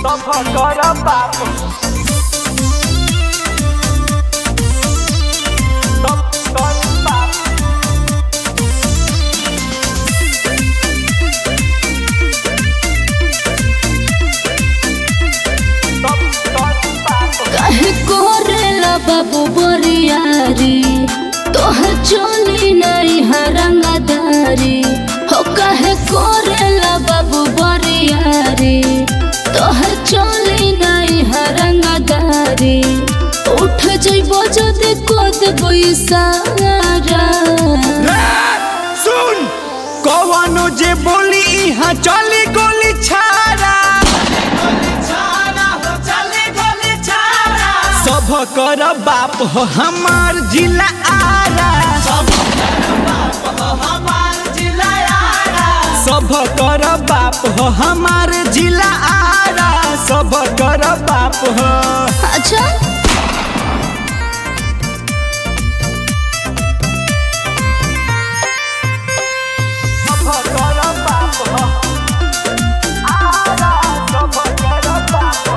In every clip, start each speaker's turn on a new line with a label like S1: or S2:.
S1: कर बाप सब कर बाप सब कर बाप
S2: काहे कोरेला बाबू बरियारी तोहर चोली नहीं हरंगदारी हो काहे कोरेला बाबू बरियारी तोहर चोली नहीं हरंगदारी उठ जइबो जदि कोद सारा
S1: सुन कवनो जे बोली इहाँ चली गोली छाड़ा सब कर बाप हो हमार जिला आरा सब कर बाप हो हमार जिला आरा सब कर बाप हो
S2: अच्छा
S1: सब कर बाप हो आरा सब कर बाप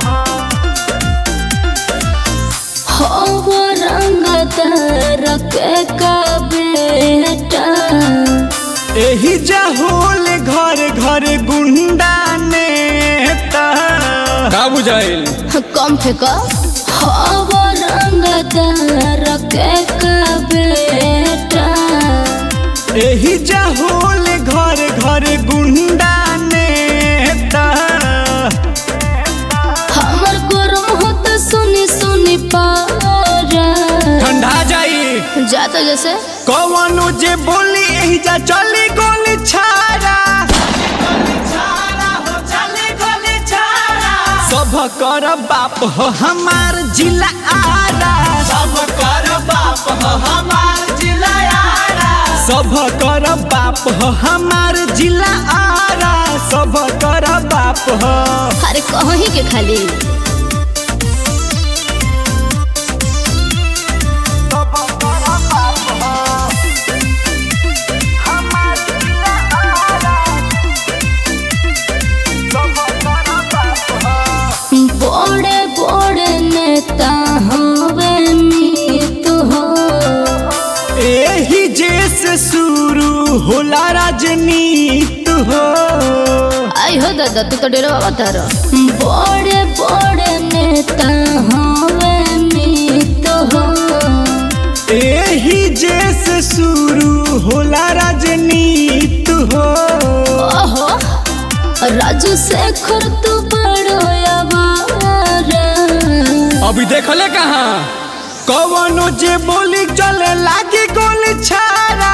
S1: हो
S2: हो रंगदार के का बेटा
S1: एही जहोल घर घर गुंडा नेता
S3: का बुझाइल
S2: कम फेंका हवा रंगदार के का बेटा
S1: एही जहोल घर घर गुंडा नेता
S2: हमर गरम होता सुनी सुनी पारा
S3: ठंडा जाई
S2: जाता जैसे
S1: कवनो जे बोली एही जा चली गोली छाड़ा सब कर बाप हो हमार जिला आरा सब कर बाप हो हमार जिला आरा सब कर बाप हो हमार जिला आरा सब कर बाप हो
S2: अरे कहीं के खाली
S1: सब कर बाप हो हमार जिला आरा सब कर बाप हो
S2: बड़े बड़े नेता हवे मीत हो
S1: एही जैसे शुरू होला राजनीति हो
S2: आई हो दादा तू तो डेरा बाबा तारा बड़े बड़े नेता हवे मीत हो
S1: एही जैसे शुरू होला राजनीति हो
S2: ओहो राजू शेखर तू बड़ो आवारा
S3: अभी देखले कहाँ
S1: कवनो जे बोली चले लागी गोली छाड़ा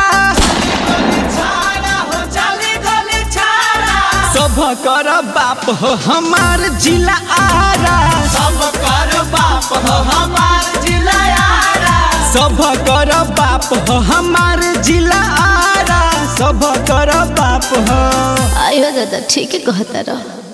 S1: सब कर बाप हो हमार जिला आरा सब कर बाप हो हमार जिला आरा सब कर बाप हो हमार जिला आरा सब कर बाप हो
S2: आई हो दादा ठीक है कहता रहो